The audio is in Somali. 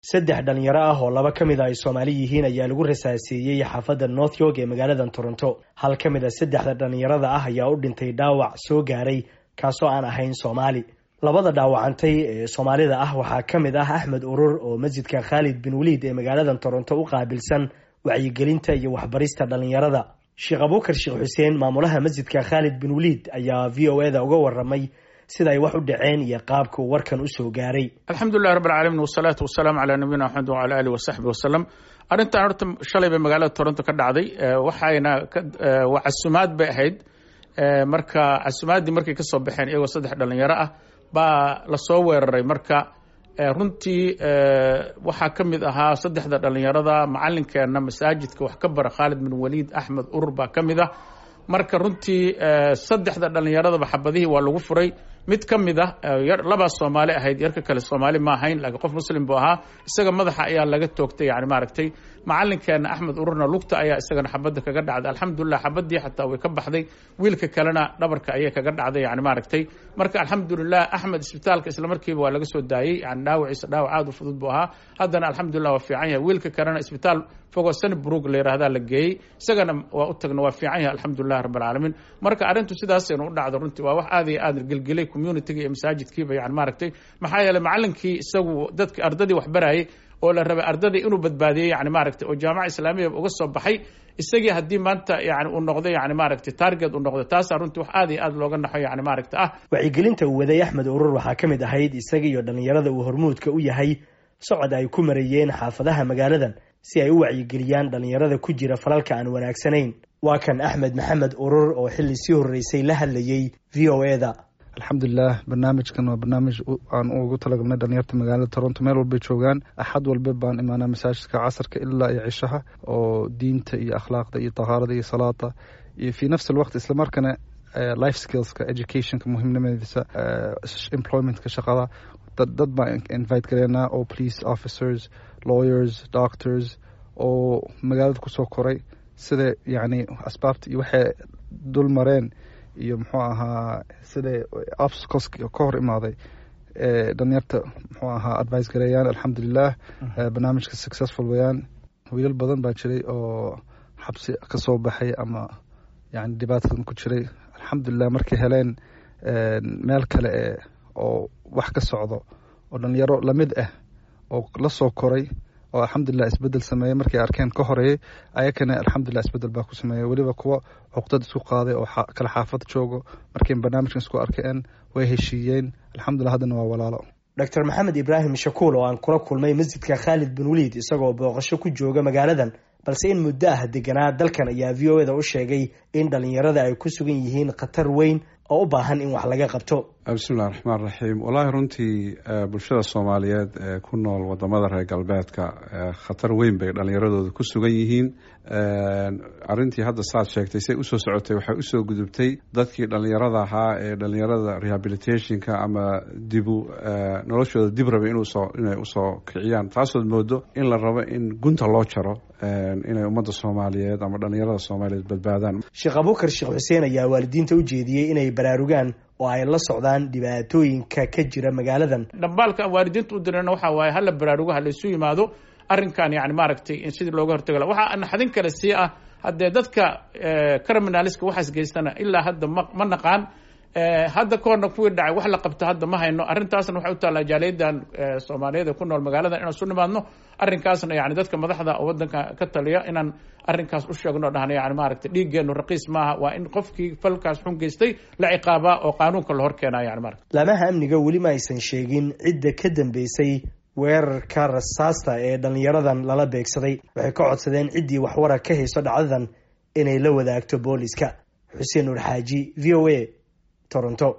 saddex dhalinyaro ah oo laba ka mid a ay soomaali yihiin ayaa lagu rasaaseeyey xaafadda north york ee magaalada toronto hal ka mid a saddexda dhalinyarada ah ayaa u dhintay dhaawac soo gaaray kaasoo aan ahayn soomaali labada dhaawacantay ee soomaalida ah waxaa ka mid ah axmed urur oo masjidka khaalid bin waliid ee magaalada toronto u qaabilsan wacyigelinta iyo waxbarista dhalinyarada sheekh abuukar sheekh xuseen maamulaha masjidka khaalid bin waliid ayaa v o e da uga waramay sida ay wax u dhaceen iyo qaabka uu warkan usoo gaaray alxamdulilahi rabb alcalamin wasalaatu wasalaamu calaa nabiyina maxamed wala alih wasaxbi wasalam arrintan horta shalay bay magaalada toronto ka dhacday waxayna waa casumaad bay ahayd marka casumaaddii markay kasoo baxeen iyagoo saddex dhalinyaro ah baa lasoo weeraray marka runtii waxaa ka mid ahaa saddexda dhalinyarada macalinkeena masaajidka wax ka bara khaalid bin waliid axmed urur baa ka mid ah marka runtii saddexda dhalinyaradaba xabadihii waa lagu furay mid ka mid ah labaa soomaali ahayd yarka kale soomaali ma ahayn laakiin qof muslim buu ahaa isaga madaxa ayaa laga toogtay yani maaragtay macalinkeena axmed ururna lugta ayaa isagana xabadda kaga dhacday alxamdulilah xabadii xataa way ka baxday wiilka kalena dhabarka ayay kaga dhacday yani maaragtay marka alxamdulilah axmed isbitaalka islamarkiiba waa laga soo daayey yani dhaawaciisa dhaawac aad u fudud buu ahaa haddana alxamdulilah waa fiican yahay wiilka kalena isbitaal fogoo sanbrug la yihahdaa la geeyey isagana waa u tagna waa fiican yahay alxamdulilah rabb alcaalamiin marka arrintu sidaasaynu u dhacdo runtii waa wax aad iyo aad gelgelay communityga iyo masaajidkiiba yani maaragtay maxaa yeeley macalinkii isagu dadki ardadii wax barayay oo la rabay ardadii inuu badbaadiyey yani maaragtay oo jaamaca islaamiya uga soo baxay isagii haddii maanta yani uu noqdo yani maaragtay target uu noqdo taasaa runtii wax aad iyo aad looga naxo yani maaragta ah wacyigelinta uu waday axmed urur waxaa ka mid ahayd isaga iyo dhalinyarada uu hormuudka u yahay socod ay ku marayeen xaafadaha magaaladan si ay u wacyigeliyaan dhalinyarada ku jira falalka aan wanaagsanayn waa kan axmed maxamed urur oo xilli sii horreysay la hadlayey v o e da alxamdulilah barnaamijkan waa barnaamij aan ugu talagalnay dhalinyarta magaalada toronto meel walbay joogaan axad walba baan imaanaa masaajidka casarka ilaa iyo cishaha oo diinta iyo akhlaaqda iyo tahaarada iyo salaada iyo fii nafsi alwaqt islamarkana life skillska educationka muhiimnimadiisa employmentka shaqada dad baan invite gareynaa oo police officers lawyers doctors oo magaalada kusoo koray sida yacni asbaabta iyo waxay dul mareen iyo muxuu ahaa siday obstacles ka hor imaaday dhalinyarta muxuu ahaa advice gareeyaan alxamdulilah barnaamijka successful wayaan wiilal badan baa jiray oo xabsi ka soo baxay ama yani dhibaatadan ku jiray alxamdulilah markay heleen meel kale e oo wax ka socdo oo dhalinyaro lamid ah oo la soo koray oo alxamdulilah isbedel sameeyey markay arkeen ka horeeyey ayakana alxamdulilah isbedel baa ku sameeyey weliba kuwa cuqdad isku qaaday oo kala xaafad joogo markay barnaamijkan isku arkeen way heshiiyeen alxamdulilah haddana waa walaalo doctor maxamed ibraahim shakuul oo aan kula kulmay masjidka khaalid bin waliid isagoo booqasho ku jooga magaaladan balse in muddo ah deganaa dalkan ayaa v o e da u sheegay in dhalinyarada ay ku sugan yihiin khatar weyn oo u baahan in wax laga qabto bismillahi raxmaan raxiim wallaahi runtii bulshada soomaaliyeed ee ku nool wadamada reer galbeedka khatar weyn bay dhalinyaradooda ku sugan yihiin arintii hadda saad sheegtay say usoo socotay waxay usoo gudubtay dadkii dhalinyarada ahaa ee dhalinyarada rehabilitationka ama dibu noloshooda dib rabay inay usoo kiciyaan taasood moodo in la rabo in gunta loo jaro inay ummadda soomaaliyeed ama dhalinyarada soomaaliyeed badbaadaan sheekh abuukar sheekh xuseen ayaa waalidiinta u jeediyey inay baraarugaan oo ay la socdaan dhibaatooyinka ka jira magaaladan dhambaalka waalidiinta u dirana waxa waaye hala baraarugo hala isu yimaado arrinkan yani maaragtay in sidii looga hortaga waxaa naxdin kale sii ah haddee dadka criminaliska waxaas geystana ilaa hadda ma ma naqaan hadda ka horna kuwii dhacay wax la qabto hadda ma hayno arrintaasna waxay u taallaa jaaliyadan soomaaliyeed ee ku nool magaalada inaan isu nimaadno arrinkaasna yani dadka madaxda oo wadanka ka taliya inaan arrinkaas u sheegno dhahna yani maaragtay dhiiggeenu raqiis maaha waa in qofkii falkaas xun geystay la ciqaabaa oo qaanuunka la hor keenaa yani marata laamaha amniga weli ma aysan sheegin cidda ka dambeysay weerarka rasaasta ee dhalinyaradan lala beegsaday waxay ka codsadeen ciddii waxwara ka hayso dhacdadan inay la wadaagto booliska xuseen nuur xaaji v o a toronto